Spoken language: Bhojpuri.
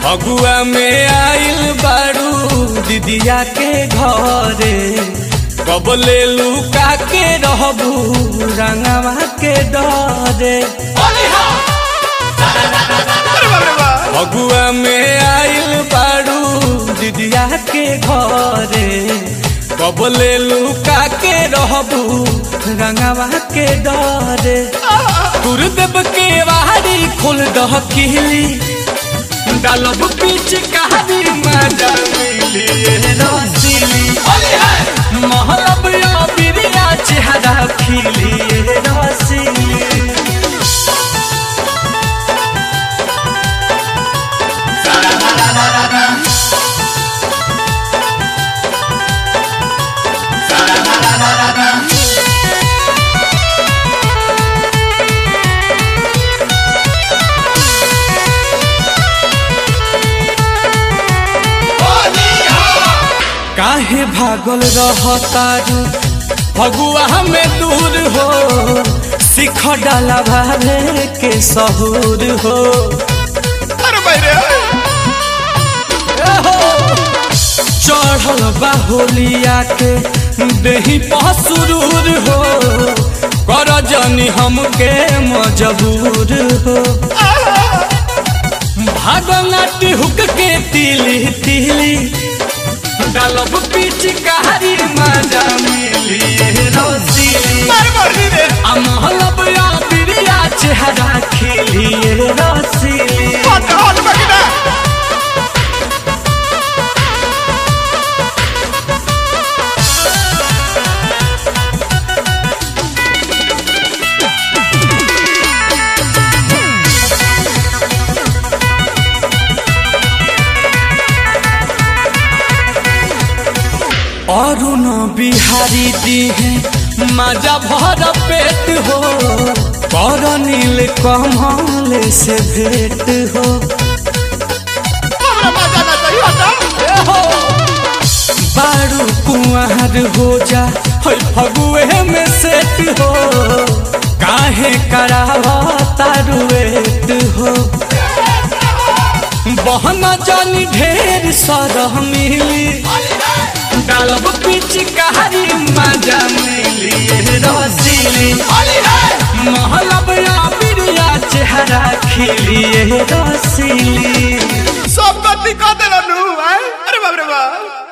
फगुआ में आइल बारू दीदिया के घरे कब ले लुका के रहबू रंगवा के डरे फगुआ में आइल बारू दीदिया के घरे कब ले लुका के रहबू रंगवा के डरे गुरुदेव के वारी खोल दह किली डालब पीछ कहानी मजा मिली रसीली महलब या बिरिया चेहरा खिली रसीली काहे भागल रहतारू फगुआ में दूर हो सिख डाला भावे के सहूर हो अरे भाई रे चढ़ल बाहुलिया के देही पसुरूर हो कर जनी हमके मजबूर हो भागनाटी हुक के तिली तिली डालब पीछ कहारी मजा मिली रसीली मार मर्दी रे आ महलब या बिरिया चेहरा खिली रसीली हट हट बकिना और न बिहारी दी है मजा भर पेट हो कर नील कमल से भेंट हो हमरा मजा ना चाहिए हट बारू कुंवर हो जा है फगुए में सेट हो काहे करावा तारुएट हो बहन जानी ढेर सरह मिली डालब पीछ कहारी मजा मिली रसीली महलब या बिरिया चेहरा खिली रसीली सब गति कर देला नु आए अरे बाप रे बाप